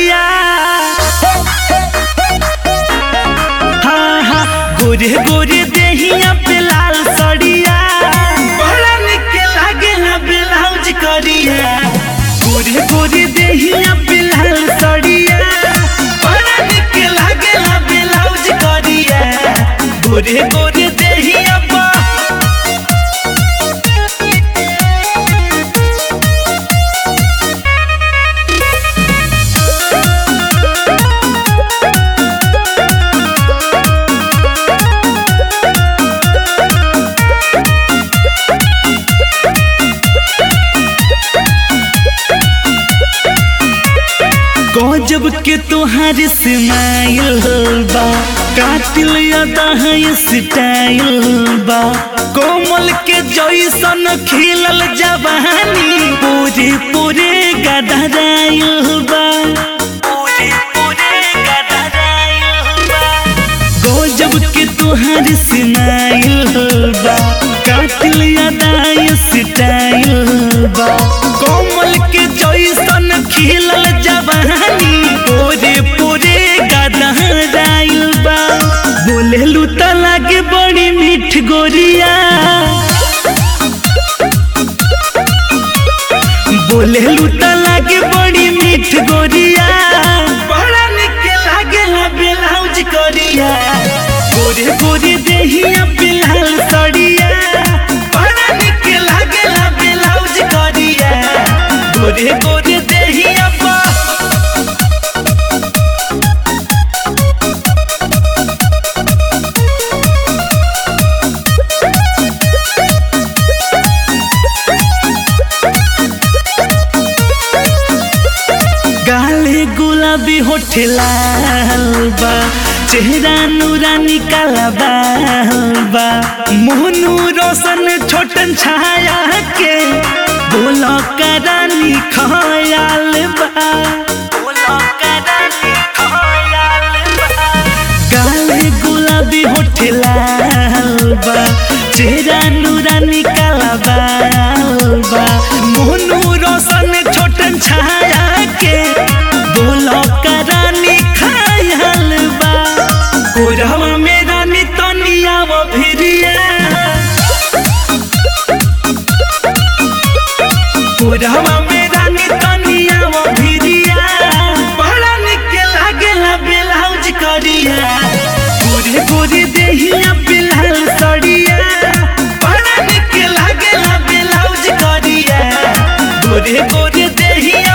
सड़िया हाँ हाँ गोरे गोरे देहिया पे लाल सड़िया बड़ा निक लागेला ब्लाउज करिया गोरे गोरे देहिया पे लाल सड़िया बड़ा निक लागेला ब्लाउज करिया गोरे गोरे देहिया पर गजब के तोहार स्माइल बा कातिल अदा है स्टाइल बा कोमल के जैसन खिलल जवानी पूरे पूरे गदराइल बा पूरे पूरे गदराइल बा गजब के तोहार स्माइल बा कातिल अदा स्टाइल बा कोमल के जैसन खिलल जवानी पूरे पूरे गदराइल बा बोलेलू त लागे बड़ी मीठ गोरिया बोलेलू त लागे बड़ी मीठ गोरिया बड़ा निक लागेला ब्लाउज करिया गोरे गोरे देहिया बिलाल सड़िया बड़ा निक लागेला ब्लाउज करिया गोरे गोरे देहिया पा गाले गुलाबी होठ लाल बा चेहरा नूरानी काला बाल बा मोहनू रोशन छोटन छाया के बोलो करानी खयाल बा बोलो करानी खयाल बा गाले गुलाबी होठ लाल बा चेहरा नूरानी काला बाल बा मोनू रोशन छोटन छाया के बोलो करानी खायल बा कोरहवा में रानी तनिया वो भिरिया कोरहवा में रानी तनिया वो भिरिया बड़ा निक लागेला ब्लाउज करिया गोरे गोरे देहिया बिलाल सड़िया बड़ा निक लागेला ब्लाउज करिया गोरे गोरे देहिया